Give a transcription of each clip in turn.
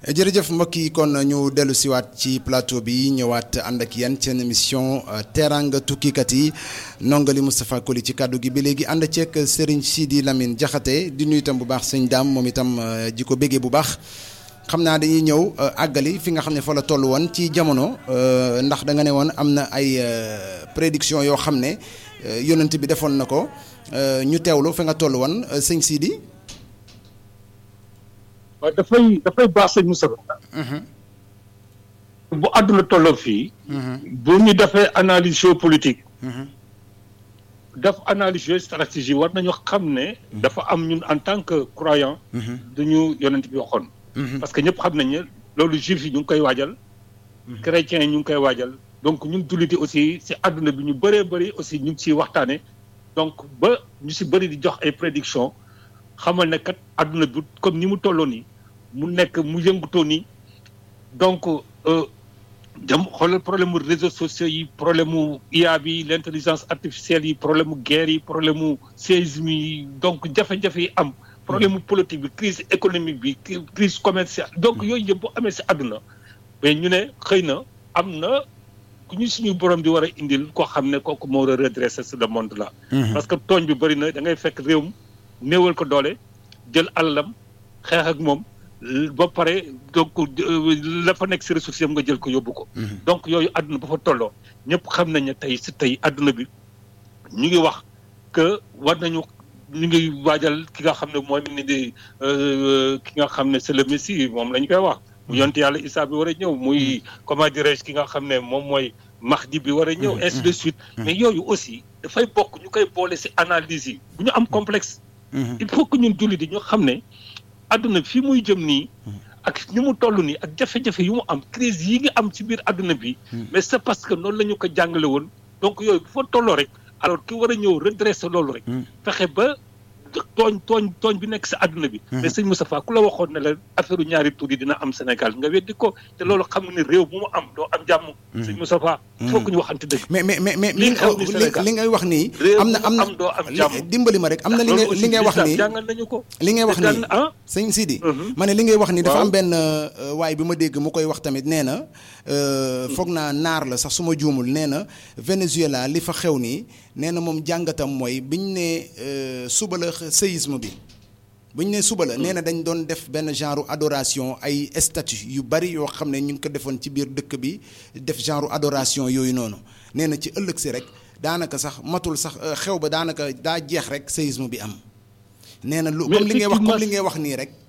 jërëjëf mbokk yi kon ñu dellu siwaat ci plateau bi ñëwaat ànd ak yéen seen émission teraanga tukkikat yi nongali Moustapha Koli ci kàddu gi ba léegi ànd ceeg Serigne Sidi Lamine Diakhaté di nuyu itam bu baax sëñ daam moom itam ji ko béggee bu baax xam naa dañuy ñëw àggali fi nga xam ne fa la toll woon ci jamono ndax da nga ne woon am na ay prédiction yoo xam ne yonent bi defoon na ko ñu teewlu fi nga toll woon sëñ Sidi. waaw dafay dafay baax sëñ Moussa. bu àdduna tolloo fii. bu ñu defee analyse géopolitique. def analyse géostratégie war nañu xam ne. dafa am ñun en tant que croyant. duñu yonent bi waxoon. parce que ñëpp xam nañ ne loolu juif yi ñu ngi koy waajal. chrétiens yi ñu ngi koy waajal. donc ñun julliti aussi si àdduna bi ñu bëree bëri aussi ñu ngi ciy waxtaane donc ba ñu si bëri di jox ay prédiction xamal ne kat àdduna bi comme ni mu tolloo nii mu nekk mu yëngutoo nii donc jam xoolal problème mu réseaux sociaux yi problème mu IA bi l' intelligence artificielle yi problème mu guerre yi problème mu séisme yi donc jafe-jafe yi am. problème mu politique bi crise économique bi crise commerciale donc yooyu yëpp bu amee si àdduna mais ñu ne xëy na am na ku ñu suñu borom di war a indil koo xam ne kooku moo war a redresser sur le monde là. parce que tooñ bi bëri na da ngay fekk réew mi néewal ko doole jël alalam xeex ak moom ba pare donc la fa nekk si ressources yam nga jël ko yóbbu ko. donc yooyu àdduna ba fa tolloo ñëpp xam nañ ne tey si tey àdduna bi ñu ngi wax que war nañu ñu ngi waajal ki nga xam ne mooy ni di ki nga xam ne c'est le messie moom la ñu koy wax. mu yonte yàlla Isaa bi war a ñëw muy comment dirais-je ki nga xam ne moom mooy Mahdi bi war a ñëw. ainsi de suite mais yooyu aussi dafay bokk ñu koy boole si analyse yi bu ñu am complexe. il faut que ñun jullit yi ñu xam ne àdduna fii muy jëm nii. ak ni mu toll nii ak jafe-jafe yu mu am crise yi nga am ci biir àdduna bi. mais c'est parce que noonu la ñu ko jàngale woon donc yooyu bu fa tolloo rek alors ki war a ñëw redresser loolu rek. fexe ba tooñ tooñ tooñ bi nekk si àdduna bi. mais sëñ Moustapha ku la waxoon ne la affaire ñaari tur yi dina am Sénégal nga weddi ko te loolu xam nga ne réew bu mu am doo am jàmm. sëñ Moustapha. il faut que ñu waxante dëgg. mais mais mais mais li li ngay wax nii. am na am na doo am jàmm dimbali ma rek am na li ngay li ngay wax nii jàngal nañu ko. li ngay wax nii sëñ Sidi. ma ne li ngay wax nii dafa am benn waay bi ma dégg mu koy wax tamit nee na. foog naa naar la sax su ma juumul nee na Venezuela li fa xew nii nee na moom jàngatam mooy biñ ne suba la séisme bi. bu ñu nee suba la nee na dañ doon def benn genre adoration ay statue yu bari yoo xam ne ñu ngi ko defoon ci biir dëkk bi def genre adoration yooyu noonu nee na ci ëllëg si rek daanaka sax matul sax xew ba daanaka daa jeex rek séisme bi am. nee na lu comme li ngay wax comme li ngay wax nii rek.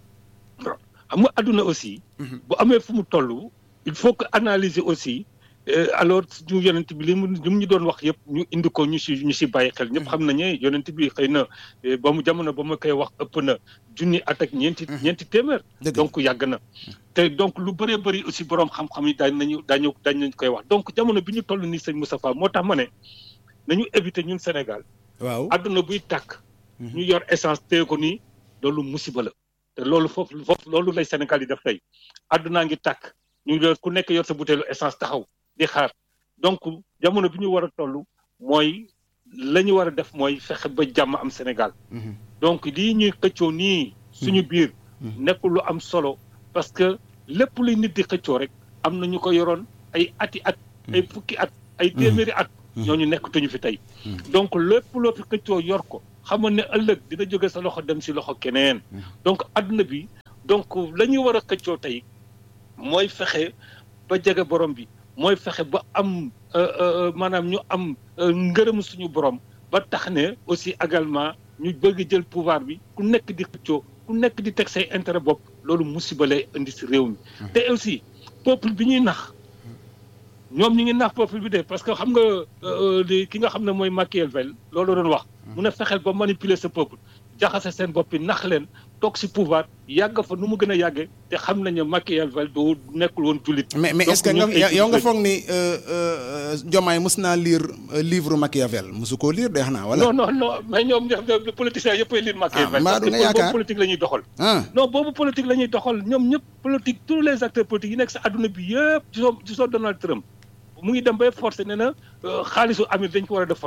xam nga àdduna aussi. bu amee fu mu toll il faut que analyser aussi. alors ñu yonent bi li mu li mu ñu doon wax yëpp ñu indi ko ñu si ñu si bàyyi xel ñëpp xam nañu yonent bi xëy na ba mu jamono ba ma koy wax ëpp na junni at ak ñeenti ñeenti téeméer. donc yàgg na. te donc lu bëree bëri aussi borom xam-xam yi daañu nañu daañu daañu koy wax donc jamono bi ñu toll nii sëñ Moustapha moo tax ma ne nañu éviter ñun Sénégal. waaw àdduna buy tàkk. ñu yor essence téye ko nii loolu musiba la. te loolu foofu foofu loolu lay Sénégal yi def tey àddunaa ngi tàkk ñu yor ku nekk yor sa butéelu essence taxaw. di xaar donc jamono bi ñu war a toll mooy la ñu war a def mooy fexe ba jàmm am Sénégal. donc lii ñuy xëccoo nii. suñu biir. nekkul lu am solo parce que lépp luy nit di xëccoo rek am na ñu ko yoroon ay ati at. ay fukki at ay téeméeri at. ñooñu nekkatuñu fi tey. donc lépp loo fi xëccoo yor ko xamoon ne ëllëg dina jóge sa loxo dem si loxo keneen. donc adduna bi donc la ñu war a xëccoo tey mooy fexe ba jege borom bi. mooy fexe ba am maanaam ñu am ngërëm suñu borom ba tax ne aussi également ñu bëgg jël pouvoir bi ku nekk di xëccoo ku nekk di teg say intérêt bopp loolu musiba lay indi si réew mi. te aussi peuple bi ñuy nax ñoom ñi ngi nax peuple bi de parce que xam nga li ki nga xam ne mooy Machiavel loolu doon wax. mun a fexeel ba manipuler sa peuple jaxase seen bopp bi nax leen. toog si pouvoir yàgg fa nu mu gën a yàggee te xam nañu ne Machiavel du nekkul woon jullit. mais mais est-ce que nga yow nga foog ni Diomaye mës naa lire livre Machiavel mosu koo lire de xanaa wala. non non non mais ñoom ñoom politiciens yëpp ay lire Machiavel. ah mbaa du nga yaakaar boobu politique la ñuy doxal. ah non boobu politique la ñuy doxal ñoom ñëpp politique tous les acteurs politiques yi nekk sa adduna bi yëpp ci soo ci soo Donald Trump mu ngi dem bay forcé ne na xaalisu Amir dañ ko war a def photo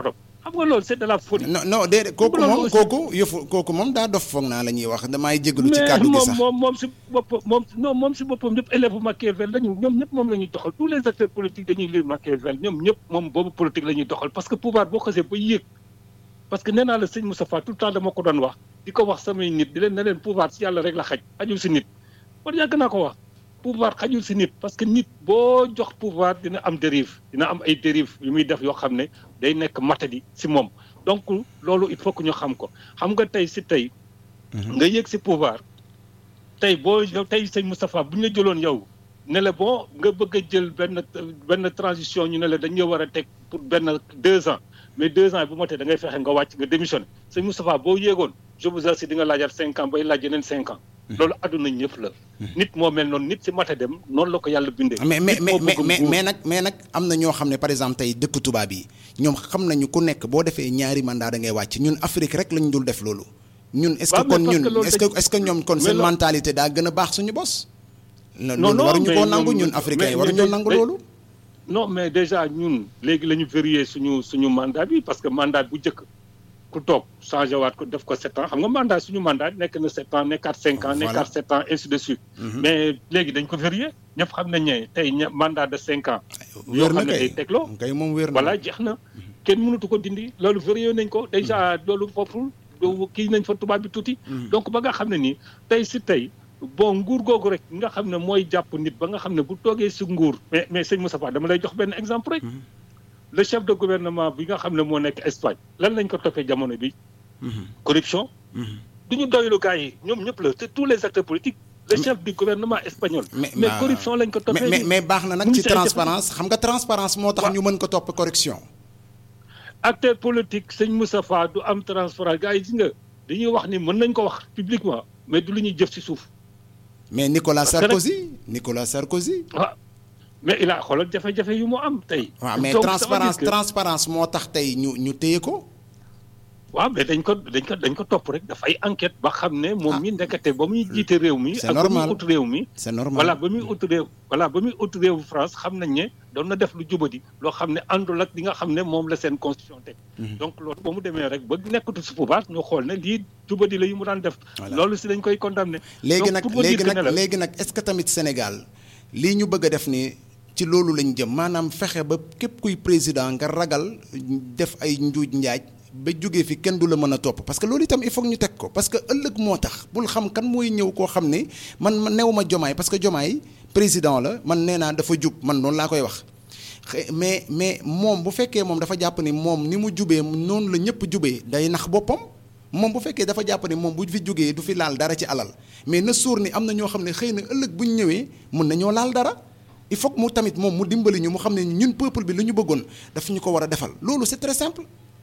xam nga loolu c'est de la folie. non non déedéet kooku moom kooku yëfu kooku moom daa dof foog naa la ñuy wax damay jégalu ci kàddu gi sax mais moom moom si boppam moom non moom si boppam ñëpp élève Machiavel lañu ñoom ñëpp moom la ñuy doxal tous les acteurs politiques dañuy lire Machiavel ñoom ñëpp moom boobu politique la ñuy doxal parce que pouvoir boo xasee ba yéeg parce que nee naa la sëñ Moustapha tout le temps dama ko doon wax di ko wax samay nit di leen ne leen pouvoir si yàlla rek la xaj xajul si nit kon yàgg naa ko wax pouvoir xajul si nit parce que nit boo jox pouvoir dina am dérive dina am ay dérive yu muy def yoo xam ne day nekk matadi si moom donc loolu il faut que ñu xam ko xam nga tey si tey nga yéeg si pouvoir tey boo tey sëñ Moustapha bu ñu la jëloon yow ne la bon nga bëgg a jël benn benn transition ñu ne la dañu war a teg pour benn deux ans mais deux ans bu motee da ngay fexe nga wàcc nga démissionné sëñ Moustapha boo yéegoon je vous assure di nga laajaat cinq ans bay laaj yeneen cinq ans. loolu àdduna ñëpp la. nit moo mel noonu nit si mata dem noonu la ko yàlla bindee. mais mais mais mais mais nag mais nag am na ñoo xam ne par exemple tey dëkk tubaab yi ñoom xam nañu ku nekk boo defee ñaari mandat da ngay wàcc ñun Afrique rek lañu dul def loolu. ñun est-ce que kon ñun est-ce que est-ce que ñoom kon seen mentalité daa gën a baax suñu bos. non non loolu waruñu koo nangu ñun africains yi waruñoo nangu loolu. non mais déjà ñun léegi la ñu verrouillé suñu suñu mandat bi parce que mandat bu njëkk ku toog changé waat ko def ko sept ans xam nga mandat suñu mandat nekk na sept ans nekkaat cinq ans nekkaat sept ans ainsi de suite mais léegi dañ ko verrouillé ñëpp xam nañ ne tey mandat de cinq ans yoo xam ne day tegloo kay moom wér na voilà jeex na kenn mënatu ko dindi loolu verrouillé nañ ko déjà loolu foofu kii nañ fa tubaab bi tuuti donc ba nga xam ne nii tey si tey bon nguur googu rek nga xam ne mooy jàpp nit ba nga xam ne bu toogee si nguur mais mais sëñ Moustapha dama lay jox benn exemple rek le chef de gouvernement bi nga xam ne moo nekk Espagne lan lañ ko toppee jamono bi corruption du ñu doylu gars yi ñoom ñëpp la c'est tous les acteurs politiques le chef du gouvernement espagnol mais corruption lañ ko toppee mais mais baax na nag ci transparence xam nga transparence moo tax ñu mën ko topp corruption acteur politique sëñ Moustapha du am transparence gars yi gis nga dañuy wax ni mën nañ ko wax publiquement mais du lu ñuy jëf ci suuf mais Nicolas Sarkozy Nicolas Sarkozy. waaw mais il a xoolal jafe-jafe yu mu am tey. waaw mais transparence transparence moo tax tey ñu ñu téye ko. waaw mais dañ ko dañ ko dañ ko topp rek dafay enquête ba xam ne. moom mi ndekete ba muy jiite réew mi. c'est normal ak ba muy ut réew mi. c'est normal voilà ba muy ut réew. voilà ba muy ut réewu France xam nañ ne doon na def lu jubadi loo xam ne àndul ak li nga xam ne moom la seen constitution teg. donc loolu ba mu demee rek ba nekkatu si pouvoir ñu xool ne lii jubadi la yu mu daan def. loolu si dañ koy condamné. léegi nag léegi nag léegi nag est-ce que tamit Sénégal lii ñu bëgg a def ni ci loolu lañ jëm maanaam fexe ba képp kuy président nga ragal def ay njuuj njaaj. ba jógee fi kenn du la mën a topp parce que loolu itam il faut ñu teg ko parce que ëllëg moo tax bul xam kan mooy ñëw koo xam ne man ma new ma jomaay parce que jomaay président la man nee naa dafa jub man noonu laa koy wax mais mais moom bu fekkee moom dafa jàpp ni moom ni mu jubee noonu la ñëpp jubee day nax boppam moom bu fekkee dafa jàpp ni moom bu fi jógee du fi laal dara ci alal mais na suur ni am na ñoo xam ne xëy na ëllëg bu ñu ñëwee mën nañoo laal dara il faut que mu tamit moom mu dimbali ñu mu xam ne ñun peuple bi lu ñu bëggoon daf ñu ko war a defal loolu c'est très simple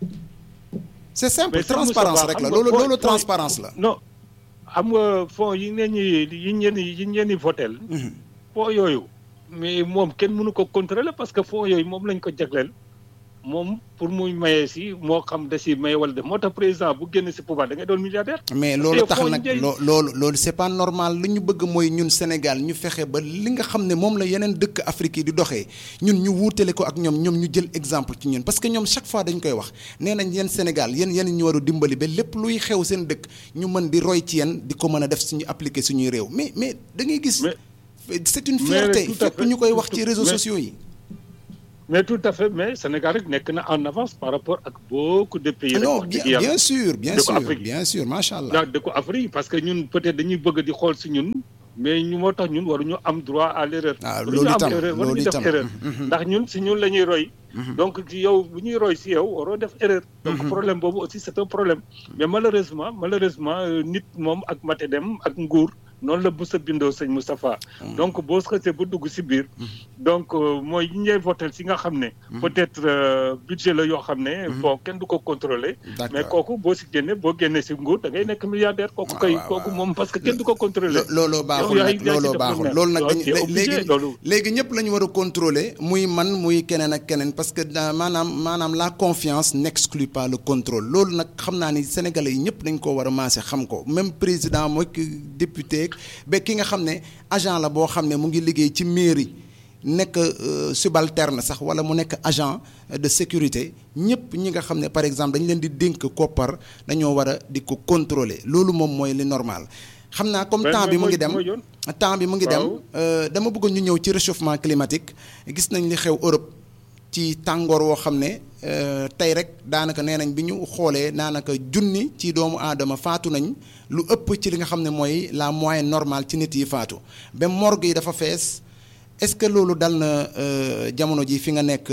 c'est simple transparence rek la loolu loolu transparence la non xam nga fonds yi ngeen ñi yi ngeen yi ngeen di votel fonds yooyu mais moom kenn mënu ko contrôler parce que fonds yooyu moom lañ ko jagleel moom pour muy maye si moo xam da si maye wala def moo tax président bu génn si pouvoir da ngay doon milliardaire. mais loolu tax nag loo loolu loolu c'est pas normal li ñu bëgg mooy ñun Sénégal ñu fexe ba li nga xam ne moom la yeneen dëkk Afrique yi di doxee ñun ñu wuutale ko ak ñoom ñoom ñu jël exemple ci ñun parce que ñoom chaque fois dañ koy wax nee nañ yéen Sénégal yéen yéen ñu war a dimbali ba lépp luy xew seen dëkk ñu mën di roy ci yéen di ko mën a def suñu appliquer suñuy réew mais mais da ngay gis. c'est une fierté fépp ñu koy wax ci réseaux sociaux yi. mais tout à fait mais Sénégal rek nekk na en avance par rapport ak beaucoup de pays. non bien bien sûr bien sûr bien sûr macha allah. dëkku Afrique parce que ñun peut-être dañuy bëgg di xool si ñun. mais ñu moo tax ñun waruñu am droit à l'erreur. ah loolu itam waruñu def erreur ndax ñun si ñun la ñuy roy. donc yow bu ñuy roy si yow waroo def erreur. donc problème boobu aussi c'est un problème. mais malheureusement malheureusement nit moom ak mate dem ak nguur. noonu la bu sa bindoo sëñ Moustapha donc boo xasee ba dugg si biir donc mooy yi ñuy voté si nga xam ne peut-être budget la yoo xam ne bon kenn du ko contrôler mais kooku boo si génne boo génnee si nguur da ngay nekk milliardaire kooku kay kooku moom parce que kenn du ko contrôler looloo baaxul nag looloo baaxul loolu nag dañ léegi léegi ñëpp la ñu war a contrôler muy man muy keneen ak keneen parce que maanaam maanaam la confiance n'exclut pas le contrôle loolu nag xam naa ni sénégalais yi ñëpp dañ koo war a maase xam ko même président mooy député ba ki nga xam ne agent la boo xam ne mu ngi liggéey ci mairie nekk subalterne sax wala mu nekk agent de sécurité ñëpp ñi nga xam ne par exemple dañ leen di dénk koppar dañoo war a di ko contrôler loolu moom mooy li normal xam naa comme temps bi mu ngi dem temps bi mu ngi dem dama bëgg ñu ñëw ci réchauffement climatique gis nañ li xew Europe ci tàngoor woo xam ne tey rek daanaka nee nañ bi ñu xoolee daanaka junni ci doomu aadama faatu nañ lu ëpp ci li nga xam ne mooy la moyenne normale ci nit yi faatu ba morgue yi dafa fees est-ce que loolu dal na jamono ji fi nga nekk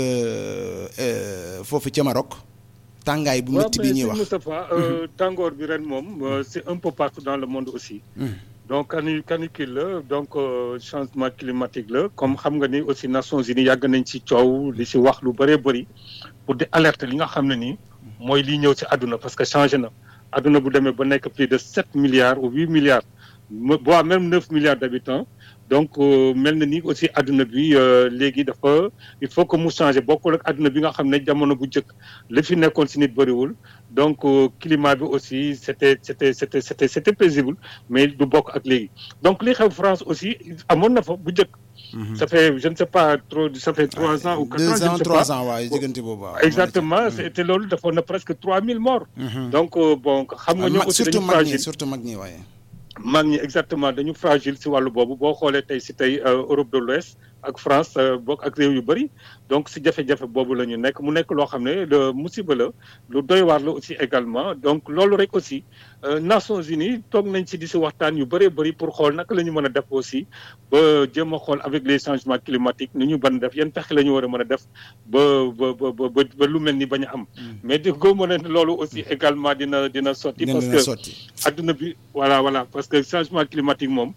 foofu ca Maroc tàngaay bu métti bi ñuy wax Moustapha tàngoor bi ren moom c'est un peu partout dans le monde aussi donc cani canicule la donc changement climatique la comme xam nga ni aussi Nations Unies yàgg nañ ci coow li ci wax lu bëree bëri pour di alerte li nga xam ne nii mooy liy ñëw ci àdduna parce que changé na àdduna bu demee ba nekk plus de sept milliards ou huit milliards voire même neuf milliards d'habitants donc mel na ni aussi àdduna bi léegi dafa il faut que mu changer bokkul ak àdduna bi nga xam ne jamono bu njëkk li fi nekkoon si nit bëriwul donc climat bi aussi c'était c'était c'était c'était c'était paisible mais du bokk ak léegi donc li xew France aussi amoon na fa bu njëkk ça fait je ne sais pas trop ça fait trois ans ou quatre ans deux ans trois ans waaye diggante boobu exactement te loolu dafa na presque trois mille morts donc bon xam nga ñoo aussi dañu fragile surtout mag ñi waaye mag ñi exactement dañu fragile si wàllu boobu boo xoolee tey si tey Europe de l'Ouest ak France bokk ak réew yu bëri donc si jafe-jafe boobu la ñu nekk mu nekk loo xam ne le musiba la lu doy waar la aussi également donc loolu rek aussi Nations Unies toog nañ si di si waxtaan yu bëree bëri pour xool naka la ñu mën a def aussi ba jéem a xool avec les changements climatiques ni ñu ban def yan pexe la ñu war a mën a def ba ba ba ba lu mel ni bañ a am mais di ko mën a loolu aussi également dina dina sotti parce que adduna bi voilà voilà parce que changement climatique moom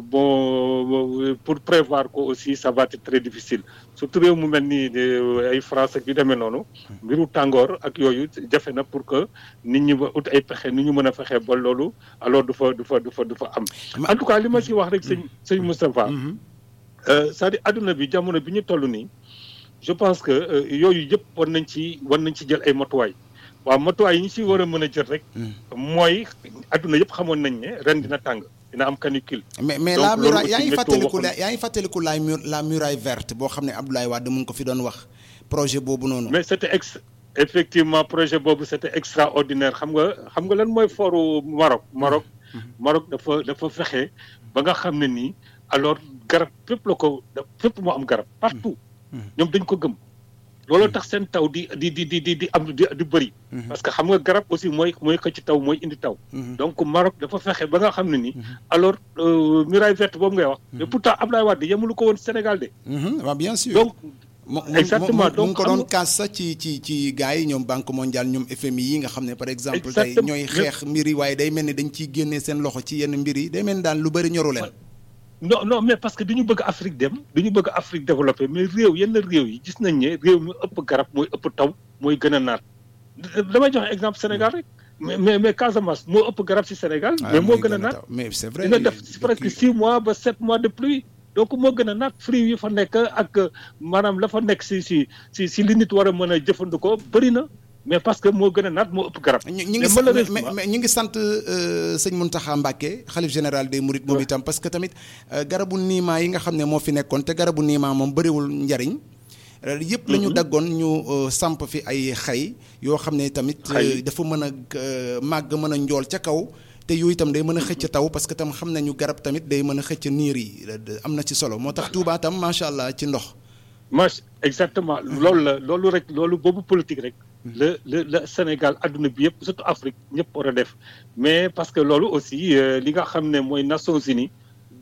bon pour prévoir ko aussi ça va être très difficile surtout réew mu mel ni ay France ak yu demee noonu mbiru tàngoor ak yooyu jafe na pour que nit ñi ba ut ay pexe ni ñu mën a fexe ba loolu alors du fa du fa du fa du fa am en tout cas li ma ci wax rek sëñ sëñ Moustapha c'est-à-dire adduna bi jamono bi ñu toll nii je pense que yooyu yëpp war nañ ci war nañ ci jël ay matuwaay waaw matuwaay yi ñu ci war a mën a jël rek mooy adduna yëpp xamoon nañ ne ren dina tàng dina am canicule. mais mais la muraille yaa ngi fàttaliku la yaa ngi fàttaliku la la muraille verte boo xam ne Abdoulaye Wade mu ngi ko fi doon wax projet boobu noonu. mais c'était ex effectivement projet boobu c'était extraordinaire xam nga xam nga lan mooy foru Maroc Maroc. Maroc dafa dafa fexe ba nga xam ne nii alors garab fépp la ko fépp moo am garab partout. ñoom dañ ko gëm. looloo tax seen taw di di di di di am di di bëri. parce que xam nga garab aussi mooy mooy xëcc taw mooy indi taw. donc Maroc dafa fexe ba nga xam ne ni. alors muraille verte boobu ngay wax. mais pourtant Abdoulaye Wade yemulu ko woon Sénégal de. waaw bien sûr donc. exactement donc mu ko doon kaas sax ci ci ci gars yi ñoom banque mondiale ñoom FMI yi nga xam ne par exemple. tey ñooy xeex mbir yi waaye day mel ni dañ ciy génnee seen loxo ci yenn mbir yi day mel ni daal lu bëri ñoru leen. non non mais parce que dañu bëgg Afrique dem dañu bëgg Afrique développé mais réew yenn réew yi gis nañ ne réew mi ëpp garab mooy ëpp taw mooy gën a naat damay joxe exemple Sénégal rek mais mais mais Casamance moo ëpp garab ci Sénégal. mais moo gën a naat mais c'est vrai dina def presque six mois ba sept mois de pluie. donc moo gën a naat fruits yi fa nekk ak maanaam la fa nekk ci ci ci ci li nit war a mën a jëfandikoo bëri na. mais parce que moo gën a naat moo ëpp garab. ñu ngi mais ñu ngi sant sëñ Mountakha Mbacké xalif général des Mourides moom itam parce que tamit garabu niimaa yi nga xam ne moo fi nekkoon te garabu niimaa moom bëriwul njariñ yëpp la ñu daggoon ñu samp fi ay xay yoo xam ne tamit dafa mën a màgg mën a njool ca kaw te yooyu itam day mën a xëcc taw parce que tam xam nañu garab tamit day mën a xëcc niir yi am na ci solo moo tax Touba tam macha allah ci ndox. macha exactement loolu la loolu rek loolu boobu politique rek. le le le Sénégal adduna bi yëpp surtout Afrique ñëpp war a def mais parce que loolu aussi li nga xam ne mooy Nations Unies